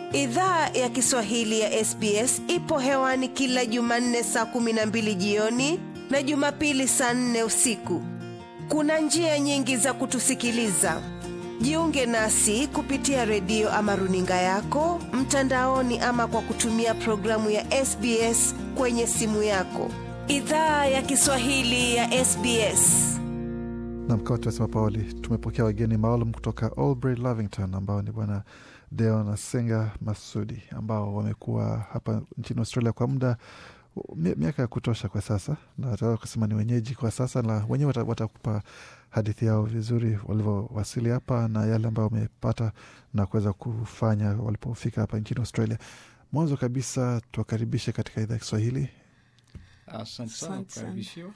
Idhaa ya Kiswahili ya SBS ipo hewani kila Jumanne saa kumi na mbili jioni na Jumapili saa nne usiku. Kuna njia nyingi za kutusikiliza. Jiunge nasi kupitia redio ama runinga yako mtandaoni, ama kwa kutumia programu ya SBS kwenye simu yako. Idhaa ya Kiswahili ya SBS. Nam, kama tumesema pawali, tumepokea wageni maalum kutoka Albury Lavington ambao ni bwana Deo na Senga Masudi ambao wamekuwa hapa nchini Australia kwa muda miaka ya kutosha kwa sasa, na wataweza kusema ni wenyeji kwa sasa, na wenyewe watakupa hadithi yao vizuri walivyowasili hapa na yale ambayo wamepata na kuweza kufanya walipofika hapa nchini Australia. Mwanzo kabisa tuwakaribishe katika idhaa ya Kiswahili. Asante sana kukaribishiwa.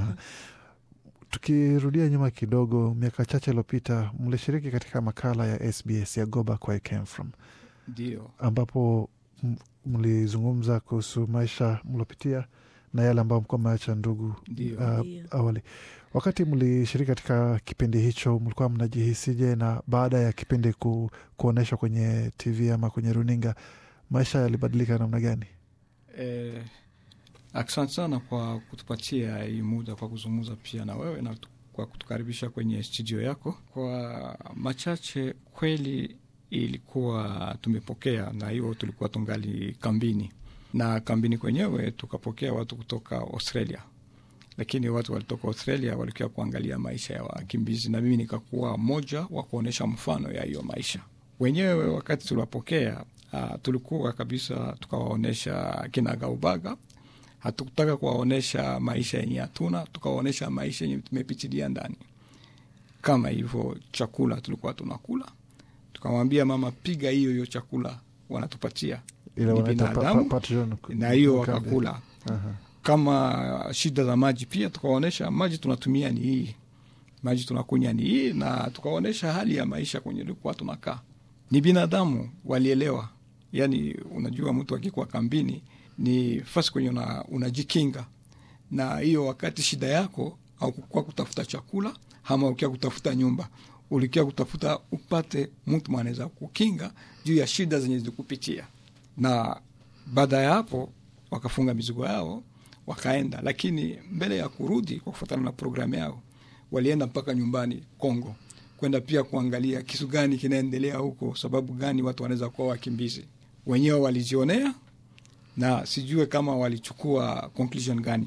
Tukirudia nyuma kidogo, miaka chache iliyopita mlishiriki katika makala ya SBS ya Go Back Where You Came From, Ndio, ambapo mlizungumza kuhusu maisha mliopitia na yale ambayo mkuwa mmeacha ndugu Ndio. uh, awali. Wakati mlishiriki katika kipindi hicho, mlikuwa mnajihisije? Na baada ya kipindi ku, kuonyeshwa kwenye TV ama kwenye runinga, maisha yalibadilika namna gani? eh, asante sana kwa kutupatia hii muda kwa kuzungumza pia na wewe na kwa kutukaribisha kwenye studio yako. Kwa machache, kweli ilikuwa tumepokea, na hiyo tulikuwa tungali kambini, na kambini kwenyewe tukapokea watu kutoka Australia, lakini watu walitoka Australia walikuwa kuangalia maisha ya wakimbizi, na mimi nikakuwa mmoja wa kuonyesha mfano ya hiyo maisha wenyewe. Wakati tuliwapokea, uh, tulikuwa kabisa tukawaonyesha kinagaubaga hatukutaka kuwaonyesha maisha yenye hatuna, tukawaonyesha maisha yenye tumepitilia ndani. Kama hivyo, chakula tulikuwa tunakula, tukamwambia mama, piga hiyo hiyo chakula wanatupatia Ile Ni wanaita pa- binadamu, pa- patron- na hiyo kambi. wakakula. Aha. Kama shida za maji pia tukawaonyesha maji tunatumia ni hii, maji tunakunywa ni hii, na tukawaonyesha hali ya maisha kwenye likuwa tunakaa. Ni binadamu, walielewa. Yani unajua mtu akikuwa kambini ni fasi kwenye una, unajikinga na hiyo. Wakati shida yako aukukuwa kutafuta chakula ama ukia kutafuta nyumba, ulikia kutafuta upate mtu mwanaweza kukinga juu ya shida zenye zilikupitia. Na baada ya hapo wakafunga mizigo yao wakaenda, lakini mbele ya kurudi, kwa kufuatana na programu yao, walienda mpaka nyumbani Kongo kwenda pia kuangalia kitu gani kinaendelea huko, sababu gani watu wanaweza kuwa wakimbizi. Wenyewe walijionea na sijue kama walichukua conclusion gani,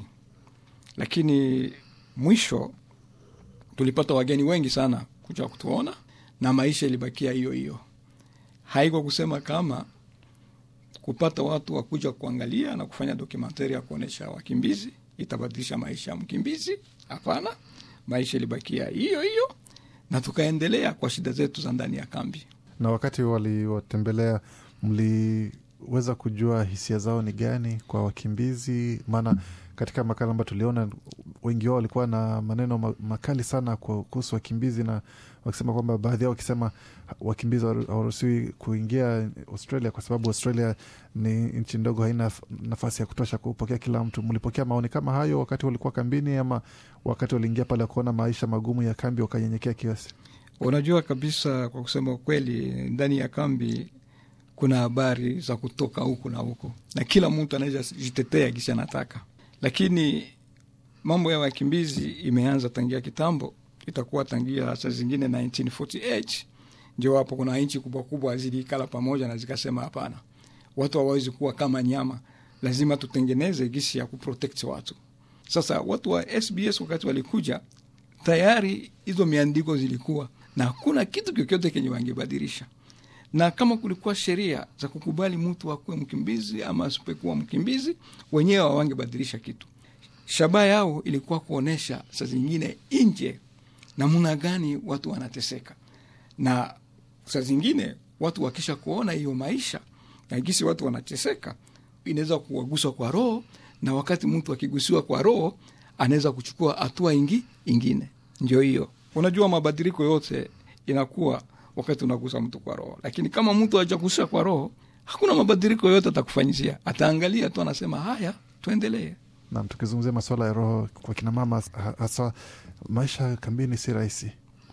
lakini mwisho tulipata wageni wengi sana kuja kutuona na maisha ilibakia hiyo hiyo. Haiko kusema kama kupata watu wakuja kuangalia na kufanya dokumentari ya kuonyesha wakimbizi itabadilisha maisha ya mkimbizi. Hapana, maisha ilibakia hiyo hiyo, na tukaendelea kwa shida zetu za ndani ya kambi. Na wakati waliwatembelea, mliweza kujua hisia zao ni gani kwa wakimbizi? Maana katika makala ambayo tuliona, wengi wao walikuwa na maneno ma- makali sana kwa- kuhusu wakimbizi, na wakisema kwamba baadhi yao wakisema wakimbizi hawaru- hawaruhusiwi kuingia Australia kwa sababu Australia ni nchi ndogo, haina f- nafasi ya kutosha kupokea kila mtu. Mlipokea maoni kama hayo wakati walikuwa kambini, ama wakati waliingia pale kuona maisha magumu ya kambi wakanyenyekea kiasi? Unajua kabisa, kwa kusema ukweli, ndani ya kambi kuna habari za kutoka huku na huku, na kila mtu anaweza jitetea gisi anataka, lakini mambo ya wakimbizi imeanza tangia kitambo, itakuwa tangia saa zingine 1948 ndio hapo kuna nchi kubwa kubwa zilikala pamoja na zikasema, hapana, watu hawawezi kuwa kama nyama, lazima tutengeneze gisi ya kuprotect watu. Sasa watu wa SBS wakati walikuja tayari hizo miandiko zilikuwa na hakuna kitu kyokyote kenye wangebadilisha, na kama kulikuwa sheria za kukubali mtu akuwe mkimbizi ama asipekuwa mkimbizi, wenyewe hawangebadilisha kitu. Shabaha yao ilikuwa kuonyesha saa zingine nje namna gani watu wanateseka, na saa zingine watu wakisha kuona hiyo maisha na gisi watu wanateseka, inaweza kuwaguswa kwa roho, na wakati mtu akigusiwa kwa roho anaweza kuchukua hatua ingi ingine. Ndio hiyo, unajua mabadiliko yote inakuwa wakati unagusa mtu kwa roho, lakini kama mtu hajagusa kwa roho, hakuna mabadiliko yote atakufanyizia. Ataangalia tu, anasema haya, tuendelee. Nam, tukizungumzia masuala ya roho kwa kinamama, hasa maisha kambini si rahisi.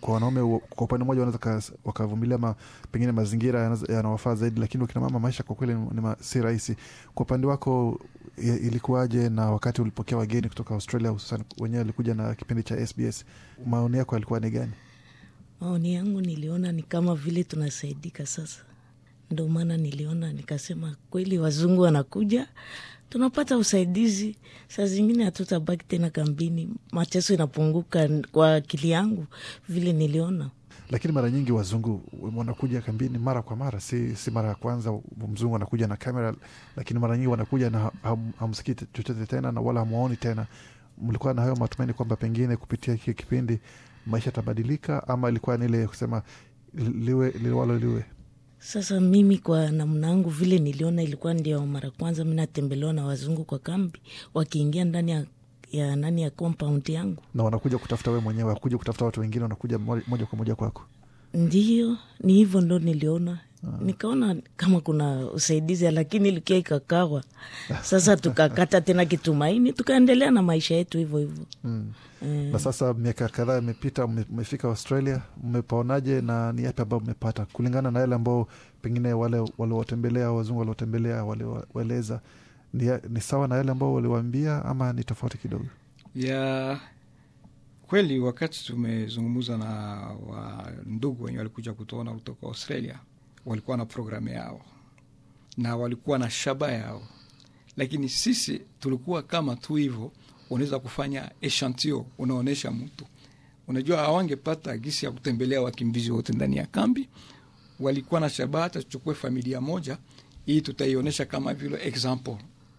kwa wanaume wa- kwa upande mmoja wanaweza ka- wakavumilia ma, pengine mazingira yanaza- yanawafaa zaidi, lakini wakina mama maisha kwa kweli ni, ni ma, si rahisi. Kwa upande wako i- ilikuwaje, na wakati ulipokea wageni kutoka Australia, hususan wenyewe walikuja na kipindi cha SBS, maoni yako yalikuwa ni gani? Maoni yangu niliona ni kama vile tunasaidika sasa, ndo maana niliona nikasema, kweli wazungu wanakuja, tunapata usaidizi, saa zingine hatutabaki tena kambini, mateso inapunguka kwa akili yangu vile niliona. Lakini mara nyingi wazungu wanakuja kambini mara kwa mara, si, si mara ya kwanza mzungu anakuja na kamera, lakini mara nyingi wanakuja na ham- hamsikii chochote tena na wala hamwaoni tena. Mlikuwa na hayo matumaini kwamba pengine kupitia hiki kipindi maisha yatabadilika, ama ilikuwa ni ile kusema liwe liwalo liwe? Sasa mimi kwa namna yangu vile niliona, ilikuwa ndio mara kwanza mi natembelewa na wazungu kwa kambi, wakiingia ndani ya, ya nani ya compound yangu Na wanakuja kutafuta wewe mwenyewe, wakuja kutafuta watu wengine, wanakuja mo- moja kwa moja kwako. Ndiyo, ni hivyo ndo niliona. Nikaona kama kuna usaidizi, lakini ilikia ikakawa. Sasa tukakata tena kitumaini, tukaendelea na maisha yetu hivyo hivyo. Mm. Eh, Na sasa miaka kadhaa imepita, mme- mmefika Australia, mmepaonaje na ni yapi ambayo mmepata kulingana na yale ambao pengine wale waliowatembelea wazungu waliotembelea waliwaeleza? Ni, ya- ni sawa na yale ambao waliwaambia ama ni tofauti kidogo? ya kweli wakati tumezungumza na wa ndugu wenye walikuja kutuona kutoka australia walikuwa na programu yao na walikuwa na shaba yao lakini sisi tulikuwa kama tu hivyo unaweza kufanya eshantio unaonyesha mtu unajua hawangepata gisi ya kutembelea wakimbizi wote ndani ya kambi walikuwa na shabaha hata tuchukue familia moja hii tutaionyesha kama vile example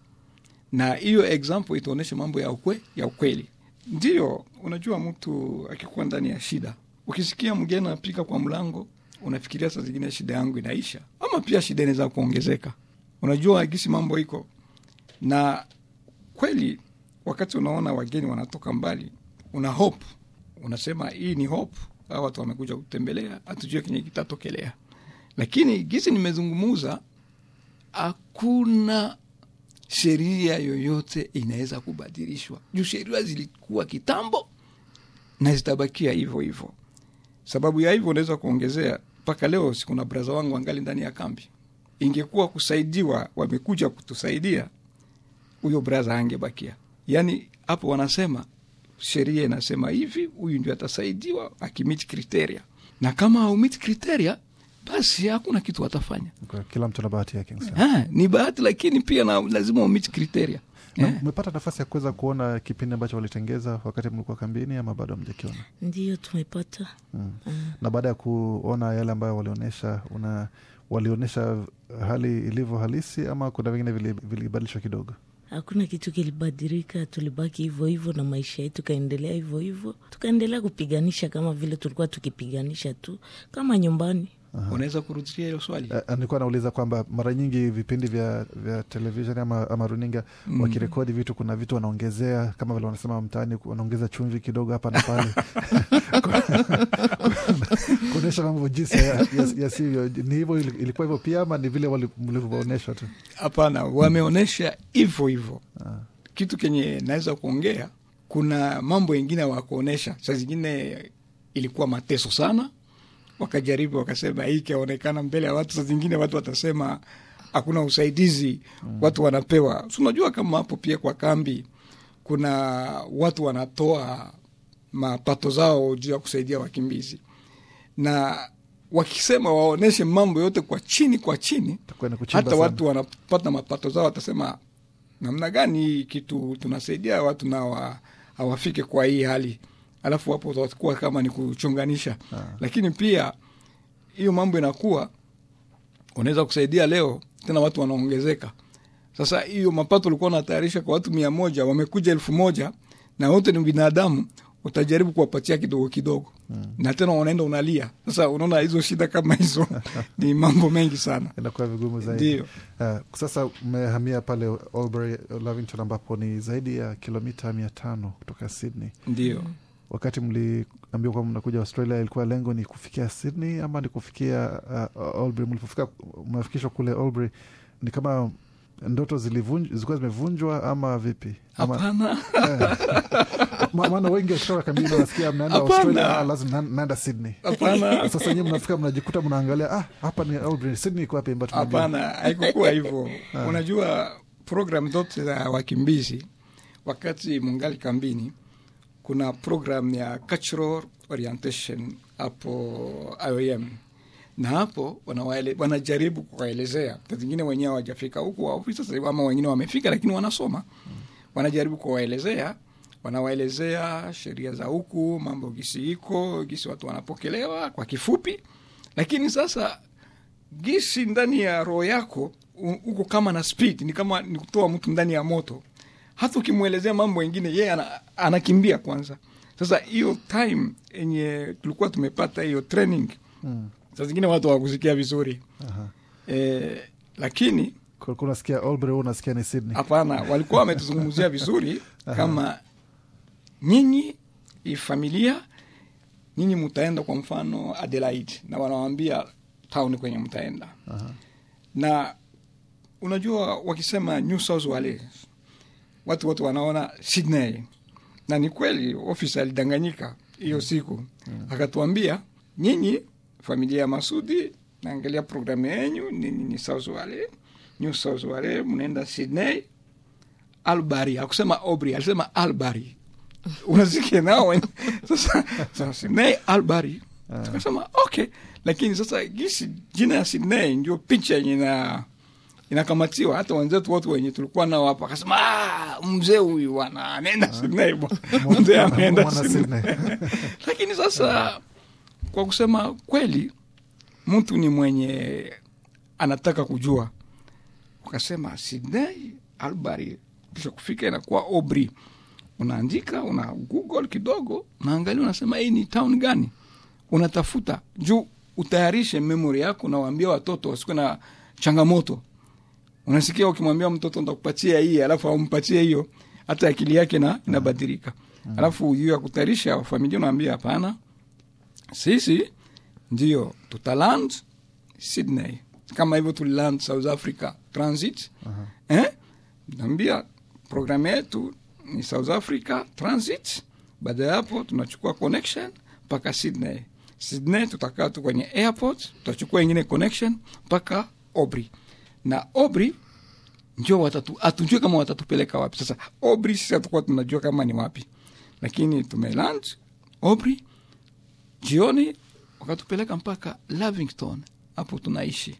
na hiyo example itaonyesha mambo ya ukwe, ya ukweli. Ndiyo, unajua mtu akikuwa ndani ya shida, ukisikia mgeni anapika kwa mlango, unafikiria saa zingine shida yangu inaisha, ama pia shida inaweza kuongezeka. Unajua gisi mambo iko na kweli, wakati unaona wageni wanatoka mbali, una hope, unasema hii ni hope, hawa watu wamekuja kutembelea, hatujue kenye kitatokelea. Lakini gisi nimezungumuza, hakuna sheria yoyote inaweza kubadilishwa juu sheria zilikuwa kitambo na zitabakia hivyo hivyo. Sababu ya hivyo unaweza kuongezea mpaka leo, sikuna braza wangu angali ndani ya kambi. Ingekuwa kusaidiwa, wamekuja kutusaidia, huyo braza angebakia. Yani hapo wanasema sheria inasema hivi, huyu ndio atasaidiwa akimiti kriteria, na kama haumiti kriteria, basi hakuna kitu watafanya. Kwa Kila mtu na bahati yake. nisema. Ha, ni bahati lakini pia na lazima umiti kriteria Na Eh. Mmepata nafasi ya kuweza kuona kipindi ambacho walitengeza wakati mlikuwa kambini ama bado hamjakiona? ndiyo tumepata. Mm. Na baada ya kuona yale ambayo walionyesha, una walionyesha hali ilivyo halisi ama kuna vingine vili- vilibadilishwa kidogo? Hakuna kitu kilibadilika, tulibaki hivyo hivyo na maisha yetu kaendelea hivyo hivyo, tukaendelea kupiganisha kama vile tulikuwa tukipiganisha tu kama nyumbani. unaweza kurudilia hilo swali Eh, nilikuwa nauliza kwamba mara nyingi vipindi vya, vya televisheni ama, ama runinga Mm. wakirekodi vitu, kuna vitu wanaongezea kama vile wanasema mtaani, wanaongeza chumvi kidogo hapa na pale kuonyesha mambo jinsi ya- ya- yasivyo. Ni hivyo, ili- ilikuwa hivyo pia ama ni vile wali- mlivyoonyesha tu? hapana wameonyesha hivyo hivyo Ah. kitu kenye naweza kuongea kuna mambo ingine wakuonyesha saa zingine ilikuwa mateso sana wakajaribu wakasema hii ikaonekana mbele ya watu saa zingine watu watasema hakuna usaidizi watu wanapewa si unajua kama hapo pia kwa kambi kuna watu wanatoa mapato zao juu ya kusaidia wakimbizi na wakisema waoneshe mambo yote kwa chini kwa chini Itakuwa ni kuchimba hata sana. watu wanapata mapato zao watasema namna gani hii kitu tunasaidia watu na wa, hawafike kwa hii hali alafu wapo watakuwa kama ni kuchunganisha lakini pia hiyo mambo inakuwa unaweza kusaidia leo tena watu wanaongezeka sasa hiyo mapato ulikuwa unatayarisha kwa watu mia moja wamekuja elfu moja na wote ni binadamu utajaribu kuwapatia kidogo kidogo mm. na tena unaenda unalia sasa unaona hizo shida kama hizo ni mambo mengi sana inakuwa vigumu zaidi. Ndio. Uh, sasa mmehamia pale Albury, Lavington ambapo ni zaidi ya kilomita mia tano kutoka Sydney. ndio Wakati mliambiwa kwamba mnakuja Australia, ilikuwa lengo ni kufikia Sydney ama ni kufikia uh, Albury? Mlipofika mnafikishwa kule Albury, ni kama ndoto zilivunj- zilikuwa zimevunjwa ama vipi? Ama, hapana Ma- maana wengi wakitoka kambini wanasikia mnaenda Hapana. australia ah, lazima na- naenda sydney hapana sasa nyie mnafika mnajikuta mnaangalia ah, hapa ni Aubrey, sydney iko wapi ambayo tunajua? hapana haikukuwa hivyo unajua program zote za wakimbizi wakati mungali kambini kuna program ya cultural orientation hapo iom na hapo wanawaele, wanajaribu kuwaelezea saa zingine wenyewe hawajafika huku waofisa sasa hivi, ama wengine wamefika lakini wanasoma wanajaribu kuwaelezea wanawaelezea sheria za huku mambo gisi iko gisi watu wanapokelewa kwa kifupi lakini sasa gisi ndani ya roho yako u- uko kama na speed ni kama ni kutoa mtu ndani ya moto hata ukimwelezea mambo mengine yeye ana, anakimbia kwanza sasa hiyo time yenye tulikuwa tumepata hiyo training Mm. saa zingine watu hawakusikia vizuri Aha. e, lakini Kulikuwa unasikia Albury, wewe unasikia ni sydney hapana walikuwa wametuzungumzia vizuri kama nyinyi hii familia nyinyi mtaenda kwa mfano Adelaide na wanawambia town kwenye mtaenda Aha. na unajua wakisema New South Wales watu wote wanaona Sydney, na ni kweli ofisa alidanganyika hiyo siku akatuambia, nyinyi familia ya Masudi naangalia programu yenyu, ninyi ni South Wales, New South Wales, mnaenda Sydney Albary. Akusema Aubrey, alisema Albary. Unasikia nao wen- sasa, sasa Sydney Albary, tukasema okay, lakini sasa gisi jina ya Sydney ndio picha yenye ina inakamatiwa. Hata wenzetu wote wenye tulikuwa nao hapa akasema "Ah, mzee huyu bwana anaenda Sydney bwana, mzee ameenda Mwana Sydney. Sydney. Lakini sasa kwa kusema kweli, mtu ni mwenye anataka kujua, ukasema Sydney Albary, kisha kufika inakuwa Aubrey, unaandika una google kidogo, unaangalia, unasema hii ni town gani, unatafuta juu utayarishe memory yako, nawaambia watoto wasikuwe na changamoto. Unasikia ukimwambia mtoto ntakupatia hii, alafu aumpatie hiyo, hata akili yake na inabadilika. Alafu hiyo ya kutayarisha familia, unaambia hapana, sisi ndio tutaland Sydney kama hivyo tuliland South Africa transit eh? Naambia programu yetu ni South Africa transit. Baada ya hapo tunachukua connection mpaka Sydney. Sydney tutakaa tu kwenye airport, tutachukua ingine connection mpaka Aubrey na Aubrey ndio watatu, hatujui kama watatupeleka wapi. Sasa Aubrey sisi hatukuwa tunajua kama ni wapi, lakini tumeland Aubrey jioni wakatupeleka mpaka Lavington, hapo tunaishi.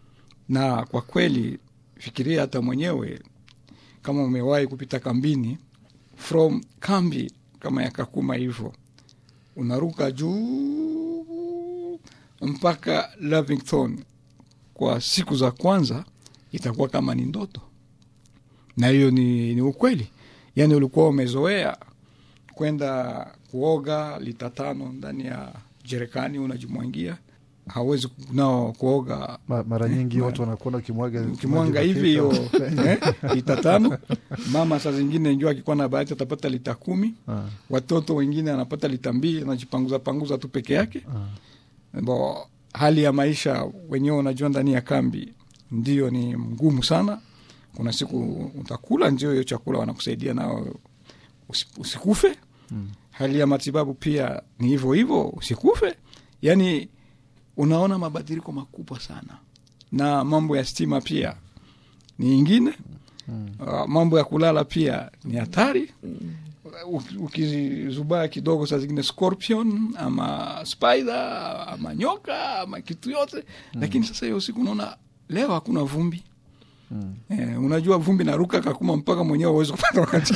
Na kwa kweli, fikiria hata mwenyewe kama umewahi kupita kambini, from kambi kama ya Kakuma hivyo, unaruka juu mpaka Lavington kwa siku za kwanza itakuwa kama ni ndoto, na hiyo ni, ni ukweli. Yani ulikuwa umezoea kwenda kuoga lita tano ndani ya jerekani unajimwangia, hawezi nao kuoga Ma- mara nyingi ma- watu wanakuona ukimwaga ukimwanga maji hivi hiyo baketi. eh, lita tano. Mama saa zingine njua akikuwa na bahati atapata lita kumi. Ah, Watoto wengine anapata lita mbili, anajipanguza panguza tu peke yake. ah. Bo, hali ya maisha wenyewe unajua, ndani ya kambi ndio ni mgumu sana. Kuna siku utakula, ndio hiyo chakula wanakusaidia nao usi- usikufe. Hali ya matibabu pia ni hivyo hivyo, usikufe. Yani unaona mabadiliko makubwa sana, na mambo ya stima pia ni ingine. Uh, mambo ya kulala pia ni hatari. Uki- Ukizubaa kidogo, saa zingine scorpion ama spider ama nyoka ama kitu yote, lakini sasa hiyo siku unaona leo hakuna vumbi. Eh, unajua vumbi naruka kakuma mpaka mwenyewe uwezi kupata wakati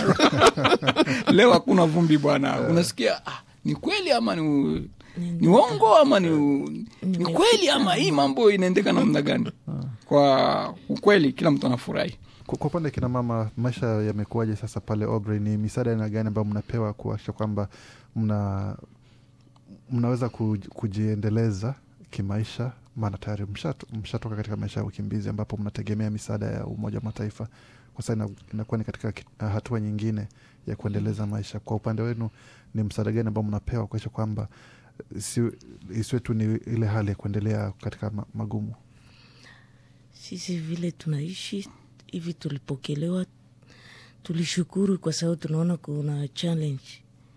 leo hakuna vumbi bwana, unasikia ah, ni kweli ama ni, ni uongo ama ni, ni kweli ama hii mambo inaendeka namna gani? Kwa ukweli kila mtu anafurahi. Kwa kwa upande kina mama, maisha yamekuwaje sasa pale Aubrey? Ni misaada aina gani ambayo mnapewa kuakisha kwamba mna mnaweza kuj- kujiendeleza kimaisha? Maana tayari mshato- mshatoka katika maisha ya ukimbizi ambapo mnategemea misaada ya Umoja wa Mataifa. Kwa sasa ina- inakuwa ni katika ki- hatua nyingine ya kuendeleza maisha. Kwa upande wenu, ni msaada gani ambao mnapewa kuakisha kwamba si- isiwe tu ni ile hali ya kuendelea katika ma- magumu? Sisi vile tunaishi hivi, tulipokelewa, tulishukuru kwa sababu tunaona kuna challenge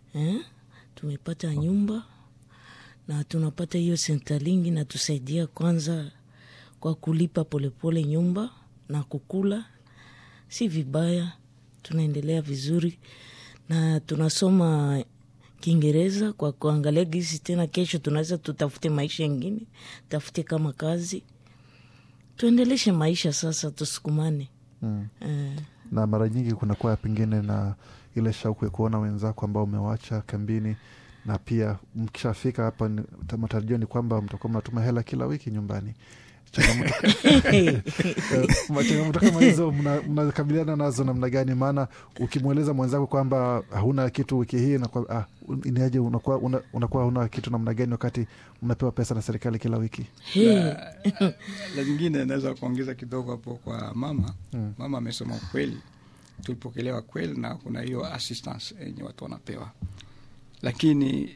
eh? tumepata nyumba na tunapata hiyo sentalingi natusaidia kwanza kwa kulipa polepole nyumba na kukula, si vibaya, tunaendelea vizuri na tunasoma Kiingereza kwa kuangalia gisi tena kesho tunaweza tutafute maisha yengine, tafute kama kazi, tuendeleshe maisha sasa, tusukumane Mm. eh. na mara nyingi kunakuwa pengine na ile shauku ya kuona wenzako ambao umewacha kambini na pia mkishafika hapa ni- ta- matarajio ni kwamba mtakuwa mnatuma hela kila wiki nyumbani changamoto Eh, ma- changamoto kama hizo mna- mnakabiliana nazo namna gani maana ukimweleza mwenzako kwamba hauna kitu wiki hii inakuwa, ah, inaje unakuwa una- unakuwa huna kitu namna gani wakati mnapewa pesa na serikali kila wiki Hey. la zingine naweza kuongeza kidogo hapo kwa mama Mm. mama amesema ukweli tulipokelewa kweli na kuna hiyo assistance yenye watu wanapewa lakini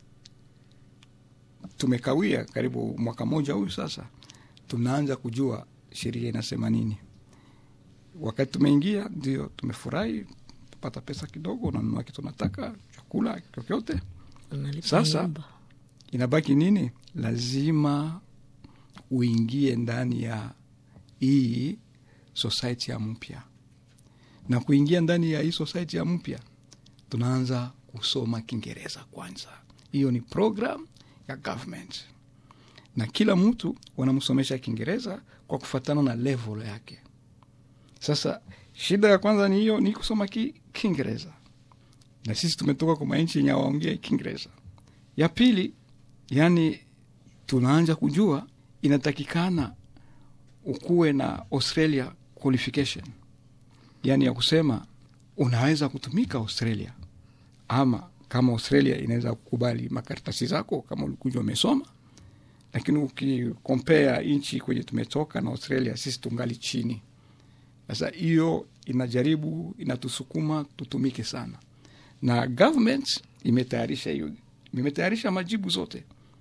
tumekawia karibu mwaka moja huyu sasa tunaanza kujua sheria inasema nini wakati tumeingia ndio tumefurahi tupata pesa kidogo unanunua kitu nataka chakula chochote Unalipa Sasa, nyumba. inabaki nini lazima uingie ndani ya hii society ya mpya na kuingia ndani ya hii society ya mpya tunaanza kusoma kiingereza kwanza hiyo ni program ya government na kila mtu wanamsomesha kiingereza kwa kufatana na level yake sasa shida ya kwanza ni hiyo ni kusoma ki- kiingereza na sisi tumetoka kwa manchi yenye waongea kiingereza ya pili yani tunaanza kujua inatakikana ukuwe na australia qualification yani ya kusema unaweza kutumika australia ama kama australia inaweza kukubali makaratasi zako kama ulikuja umesoma lakini ukikompea nchi kwenye tumetoka na australia sisi tungali chini sasa hiyo inajaribu inatusukuma tutumike sana na government imetayarisha hiyo imetayarisha majibu zote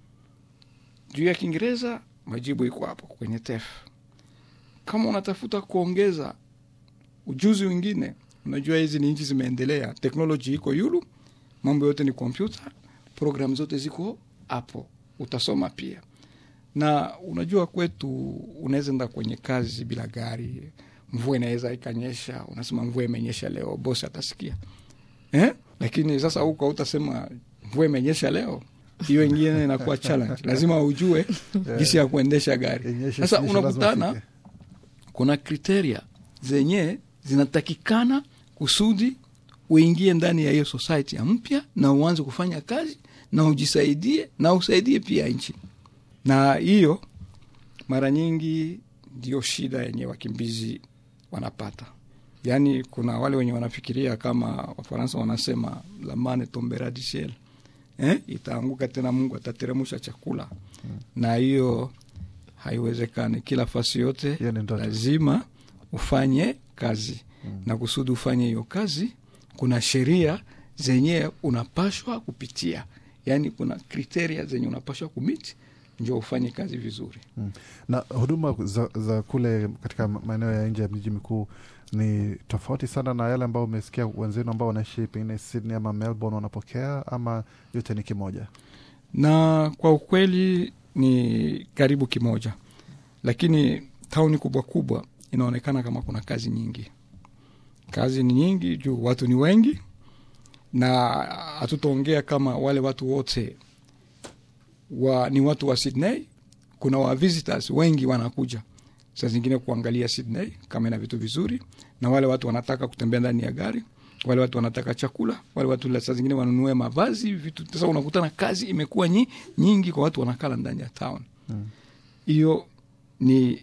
juu ya kiingereza majibu iko hapo kwenye tef kama unatafuta kuongeza ujuzi wingine unajua hizi ni nchi zimeendelea teknoloji iko yulu mambo yote ni kompyuta program zote ziko hapo utasoma pia na unajua kwetu unaweza enda kwenye kazi bila gari mvua inaweza ikanyesha unasema mvua imenyesha leo bosi atasikia eh? lakini sasa huko utasema mvua imenyesha leo hiyo ingine inakuwa challenge lazima ujue jinsi ya kuendesha gari Inyeshe, sasa isinyeshe, lazima unakutana ufike. kuna kriteria zenye zinatakikana kusudi uingie ndani ya hiyo society ya mpya na uanze kufanya kazi na ujisaidie na usaidie pia nchi na hiyo mara nyingi ndio shida yenye wakimbizi wanapata yaani kuna wale wenye wanafikiria kama wafaransa wanasema lamane tombera du ciel eh? itaanguka tena mungu atateremusha chakula na hiyo haiwezekani kila fasi yote Hiyo ni ndoto. lazima ufanye kazi na kusudi ufanye hiyo kazi kuna sheria zenye unapashwa kupitia yaani kuna kriteria zenye unapashwa kumiti njo ufanye kazi vizuri Mm. na huduma za, za kule katika maeneo ya nje ya miji mikuu ni tofauti sana na yale ambao umesikia wenzenu ambao wanaishi pengine Sydney ama Melbourne wanapokea ama yote ni kimoja na kwa ukweli ni karibu kimoja lakini tauni kubwa kubwa inaonekana kama kuna kazi nyingi kazi ni nyingi juu watu ni wengi na hatutaongea kama wale watu wote wa, ni watu wa Sydney. Kuna wa visitors wengi wanakuja saa zingine kuangalia Sydney kama ina vitu vizuri, na wale watu wanataka kutembea ndani ya gari, wale watu wanataka chakula, wale watu la saa zingine wanunue mavazi vitu. Sasa unakutana kazi imekuwa nyi, nyingi kwa watu wanakala ndani ya town hiyo ni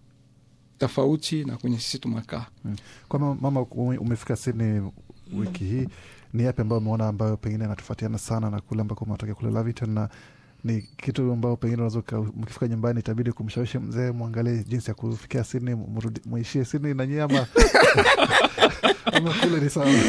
tofauti na kwenye sisi tumekaa mm. kwama mama ume- umefika Sydney wiki hii ni yapi ambayo umeona ambayo pengine anatofautiana sana na kule ambako umetokea kule Laverton na ni kitu ambao pengine unaweza uka- mkifika nyumbani itabidi kumshawishi mzee mwangalie jinsi ya kufikia Sydney mrudi- muishie Sydney na nyie ama ama kule ni sawa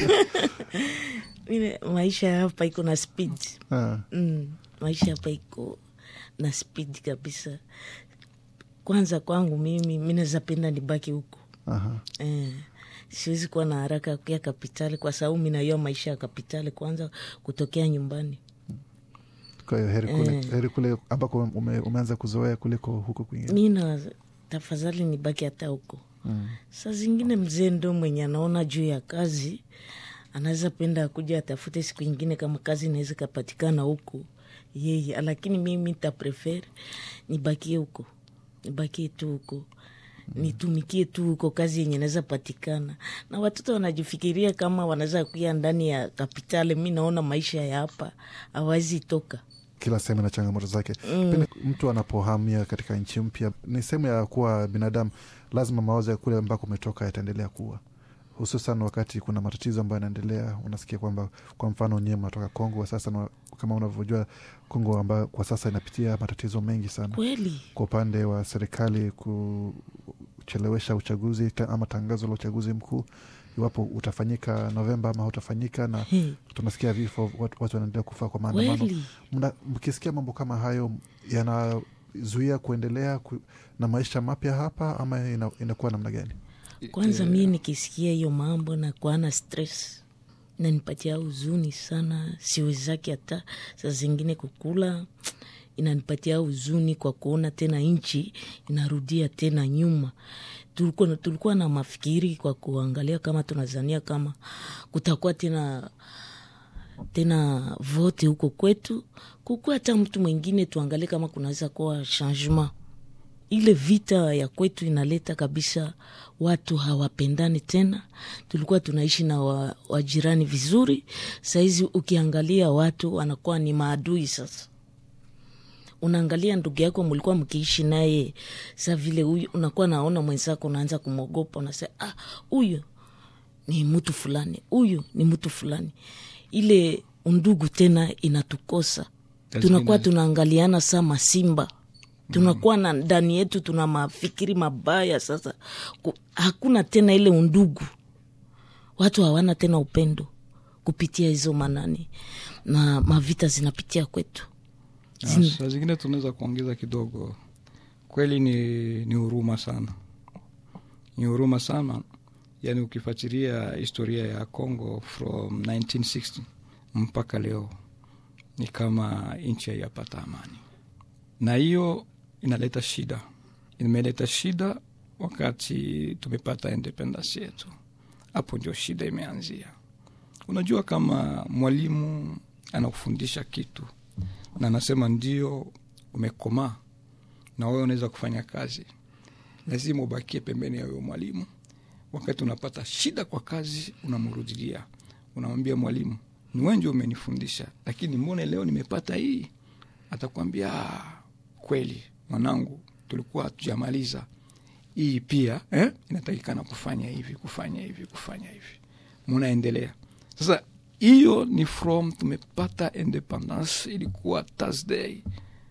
Mine, maisha ya hapa iko na speed Ah, mm, maisha hapa iko na speed kabisa kwanza kwangu mimi mi naweza penda nibaki huko aha. eh, siwezi kuwa na haraka ya kuya kapitali kwa sababu minaiyo maisha ya kapitali kwanza kutokea nyumbani kwa hiyo heri kule, heri kule ambako ume, umeanza kuzoea kuliko huko kwingine mi na tafadhali nibaki hata huko mm. saa zingine mzee ndo mwenye anaona juu ya kazi anaweza penda kuja atafute siku ingine kama kazi inaweza ikapatikana huko yeye lakini mimi taprefere nibakie huko nibakie tu huko nitumikie tu huko kazi yenye naweza patikana na watoto wanajifikiria kama wanaweza kuya ndani ya kapitali mi naona maisha ya hapa awawezi toka kila sehemu na changamoto zake mm. mtu anapohamia katika nchi mpya ni sehemu ya kuwa binadamu lazima mawazo ya kule ambako umetoka yataendelea kuwa hususan wakati kuna matatizo ambayo yanaendelea unasikia kwamba kwa mfano nyewe mnatoka kongo sasa na, kama unavyojua kongo ambayo kwa sasa inapitia matatizo mengi sana kweli kwa upande wa serikali kuchelewesha uchaguzi ta- ama tangazo la uchaguzi mkuu iwapo utafanyika novemba ama hautafanyika na He, tunasikia vifo watu, watu wanaendelea kufa kwa maandamano kweli Mna- mkisikia mambo kama hayo yanazuia kuendelea ku, na maisha mapya hapa ama ina, inakuwa namna gani kwanza mie nikisikia hiyo mambo na kuana stress inanipatia huzuni sana siwezaki hata saa zingine kukula inanipatia huzuni kwa kuona tena nchi inarudia tena nyuma tulikuwa, tulikuwa na mafikiri kwa kuangalia kama tunazania kama kutakuwa tena tena vote huko kwetu kukuwa hata mtu mwingine tuangalie kama kunaweza kuwa changement ile vita ya kwetu inaleta kabisa watu hawapendani tena tulikuwa tunaishi na wa- wajirani vizuri sahizi ukiangalia watu wanakuwa ni maadui sasa unaangalia ndugu yako mlikuwa mkiishi naye sa vile huyu unakuwa naona mwenzako unaanza kumwogopa unasema ah huyu ni mtu fulani huyu ni mtu fulani ile undugu tena inatukosa Lazima tunakuwa ina- tunaangaliana saa masimba tunakuwa na ndani yetu tuna mafikiri mabaya sasa Ku, hakuna tena ile undugu watu hawana tena upendo kupitia hizo manani na mavita zinapitia kwetu Na Zin- saa zingine tunaweza kuongeza kidogo kweli ni ni huruma sana ni huruma sana yaani ukifuatilia historia ya congo from 1960 mpaka leo ni kama nchi haiyapata amani na hiyo inaleta shida imeleta shida wakati tumepata independence yetu hapo ndio shida imeanzia unajua kama mwalimu anakufundisha kitu na anasema ndio umekomaa na wewe unaweza kufanya kazi lazima ubakie pembeni ya huyo mwalimu wakati unapata shida kwa kazi unamrudilia unamwambia mwalimu ni wewe ndio umenifundisha lakini mbone leo nimepata hii atakwambia "Ah, kweli mwanangu tulikuwa hatujamaliza hii pia eh? inatakikana kufanya hivi kufanya hivi kufanya hivi munaendelea sasa hiyo ni from tumepata independence ilikuwa thursday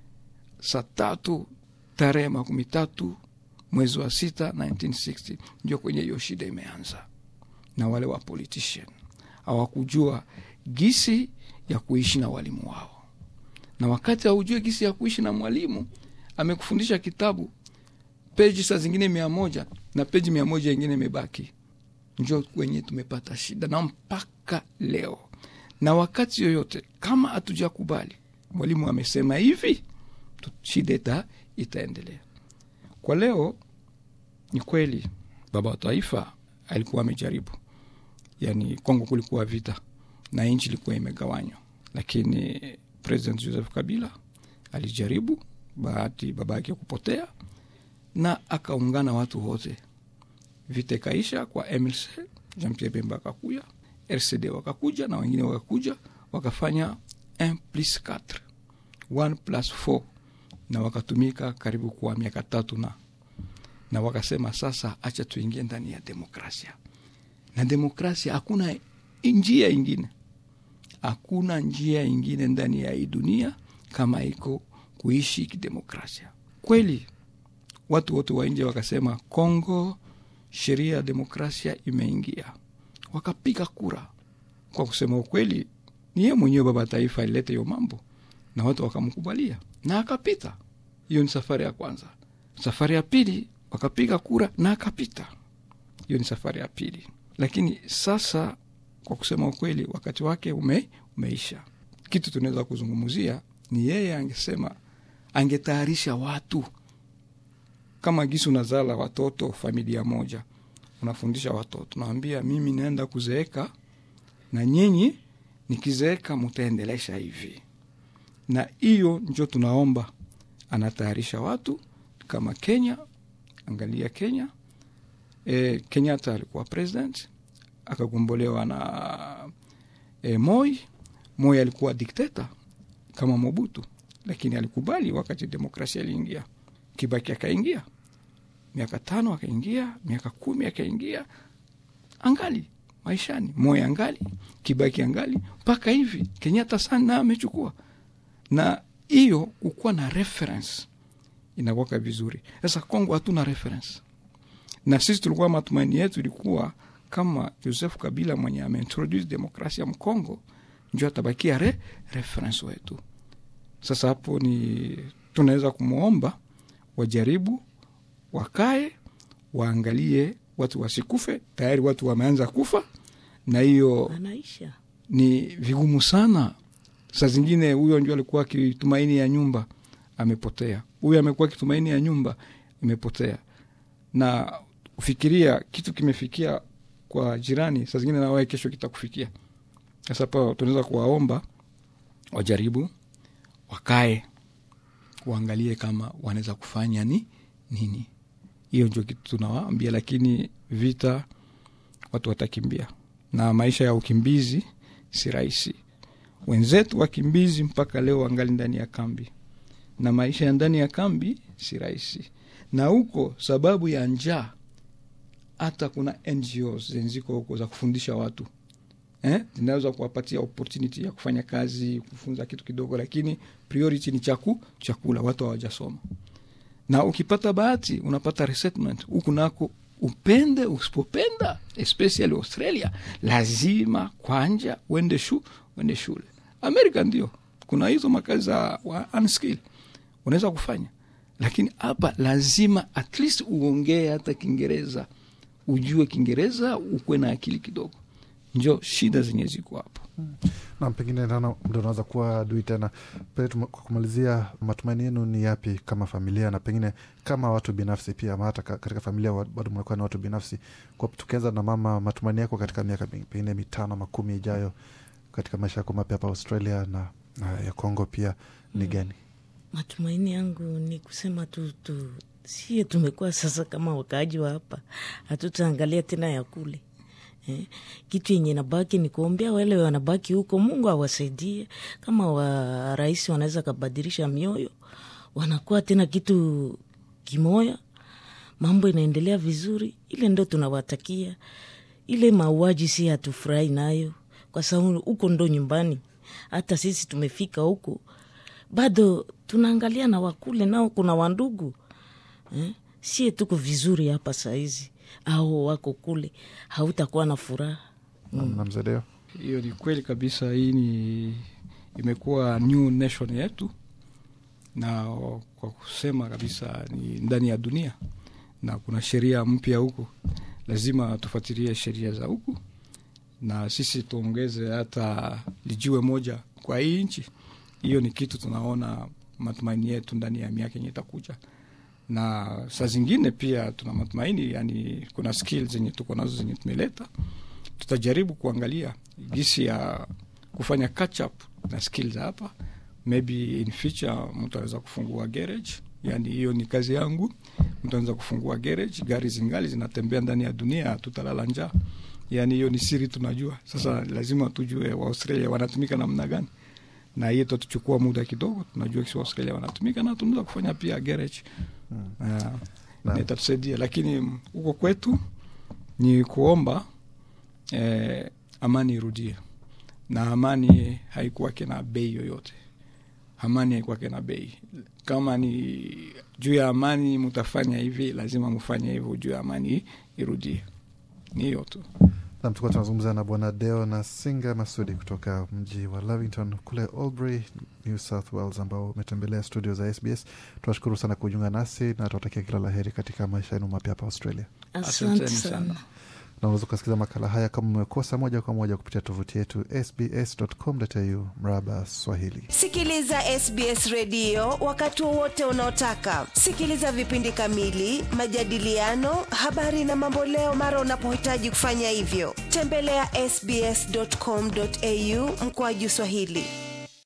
saa tatu tarehe makumi tatu mwezi wa sita 1960 ndio kwenye hiyo shida imeanza na wale wa politician hawakujua gisi ya kuishi na walimu wao na wakati haujue gisi ya kuishi na mwalimu amekufundisha kitabu peji saa zingine mia moja na peji mia moja ingine imebaki njo kwenye tumepata shida na mpaka leo na wakati yoyote kama hatujakubali mwalimu amesema hivi tu- shida ita, itaendelea kwa leo ni kweli baba wa taifa alikuwa amejaribu yani kongo kulikuwa vita na nchi ilikuwa imegawanywa lakini president joseph kabila alijaribu bahati baba yake kupotea na akaungana watu wote vita ikaisha kwa mlc jean pierre bemba akakuja rcd wakakuja na wengine wakakuja wakafanya 1 plus 4 1 plus 4 na wakatumika karibu kwa miaka tatu na na wakasema sasa acha tuingie ndani ya demokrasia na demokrasia hakuna njia ingine hakuna njia ingine ndani ya hii dunia kama iko kuishi kidemokrasia kweli watu wote wa nje wakasema kongo sheria ya demokrasia imeingia wakapiga kura kwa kusema ukweli ni yeye mwenyewe baba taifa alileta hiyo mambo na watu wakamkubalia na akapita hiyo ni safari ya kwanza safari ya pili wakapiga kura na akapita hiyo ni safari ya pili lakini sasa kwa kusema ukweli wakati wake ume, umeisha kitu tunaweza kuzungumzia ni yeye angesema angetayarisha watu kama gisi unazala watoto familia moja unafundisha watoto nawambia mimi naenda kuzeeka na nyinyi nikizeeka mutaendelesha hivi na hiyo njo tunaomba anatayarisha watu kama kenya angalia kenya e, kenyatta alikuwa president akagombolewa na e, moi moi alikuwa dikteta kama mobutu lakini alikubali wakati demokrasia iliingia kibaki akaingia miaka tano akaingia miaka kumi akaingia angali maishani moi angali kibaki angali mpaka hivi kenyatta sana amechukua na hiyo kukuwa na reference inakwaka vizuri sasa kongo hatuna reference na sisi tulikuwa matumaini yetu ilikuwa kama joseph kabila mwenye ameintroduce demokrasia mkongo njo atabakia re, reference wetu sasa hapo ni tunaweza kumwomba wajaribu wakae waangalie watu wasikufe tayari watu wameanza kufa na hiyo anaisha ni vigumu sana saa zingine huyo ndio alikuwa kitumaini ya nyumba amepotea huyo amekuwa kitumaini ya nyumba imepotea na ufikiria kitu kimefikia kwa jirani saa zingine nawae kesho kitakufikia sasa pa tunaweza kuwaomba wajaribu wakae waangalie kama wanaweza kufanya ni nini hiyo ndio kitu tunawaambia lakini vita watu watakimbia na maisha ya ukimbizi si rahisi wenzetu wakimbizi mpaka leo wangali ndani ya kambi na maisha ya ndani ya kambi si rahisi na huko sababu ya njaa hata kuna ngos zenziko huko za kufundisha watu eh? zinaweza kuwapatia opportunity ya kufanya kazi kufunza kitu kidogo lakini priority ni chaku, chakula watu hawajasoma na ukipata bahati unapata resettlement huku nako upende usipopenda especially australia lazima kwanja uende shu uende shule amerika ndio kuna hizo makazi za wa unskill unaweza kufanya lakini hapa lazima at least uongee hata kiingereza ujue kiingereza ukuwe na akili kidogo njo shida zenye ziko hapo na pengine naona ndo unaweza kuwa adui tena Pe- tume- kwa kumalizia matumaini yenu ni yapi kama familia na pengine kama watu binafsi pia ama hata ka- katika familia wa- bado mnakuwa na watu binafsi kwa tukianza na mama matumaini yako katika miaka mi- pengine mitano makumi ijayo katika maisha yako mapya hapa australia na, na ya congo pia ni gani matumaini yangu ni kusema tu, tu sie tumekuwa sasa kama wakaaji wa hapa hatutaangalia tena ya kule eh, kitu yenye nabaki ni kuombea wale wanabaki huko mungu awasaidie kama wa rais wanaweza kabadilisha mioyo wanakuwa tena kitu kimoya mambo inaendelea vizuri ile ndo tunawatakia ile mauaji si hatufurahi nayo kwa sababu huko ndo nyumbani hata sisi tumefika huko bado tunaangalia na wakule nao kuna wandugu eh? sie tuko vizuri hapa sahizi au wako kule hautakuwa na furaha mm. na mzedeo hiyo ni kweli kabisa hii ni imekuwa new nation yetu na kwa kusema kabisa ni ndani ya dunia na kuna sheria mpya huku lazima tufuatilie sheria za huku na sisi tuongeze hata lijiwe moja kwa hii nchi hiyo ni kitu tunaona matumaini yetu ndani ya miaka yenye itakuja na saa zingine pia tuna matumaini yani kuna skill zenye tuko nazo zenye tumeleta tutajaribu kuangalia gisi ya kufanya catch up na skills hapa maybe in future mtu anaweza kufungua garage yani hiyo ni kazi yangu mtu anaweza kufungua garage gari zingali zinatembea ndani ya dunia tutalala njaa yani hiyo ni siri tunajua sasa lazima tujue waaustralia wanatumika namna gani na hiyo tatuchukua muda kidogo tunajua kisi australia wanatumika na tunaweza kufanya pia garage Mm. uh, Naam. na itatusaidia lakini huko kwetu ni kuomba eh, amani irudie na amani haikuwake na bei yoyote amani haikuwake na bei kama ni juu ya amani mutafanya hivi lazima mfanye hivyo juu ya amani irudie ni hiyo tu nam tulikuwa tunazungumza na bwana deo na singa masudi kutoka mji wa lavington kule albury new south wales ambao umetembelea studio za sbs tunashukuru sana kujiunga nasi na tuwatakia kila la heri katika maisha yenu mapya hapa australia asante Asanteni sana sana. na unaweza ukasikiza makala haya kama umekosa moja kwa moja kupitia tovuti yetu sbs.com.au mraba Swahili. Sikiliza SBS redio wakati wowote unaotaka. Sikiliza vipindi kamili, majadiliano, habari na mamboleo mara unapohitaji kufanya hivyo. Tembelea ya sbs.com.au mkoaju Swahili.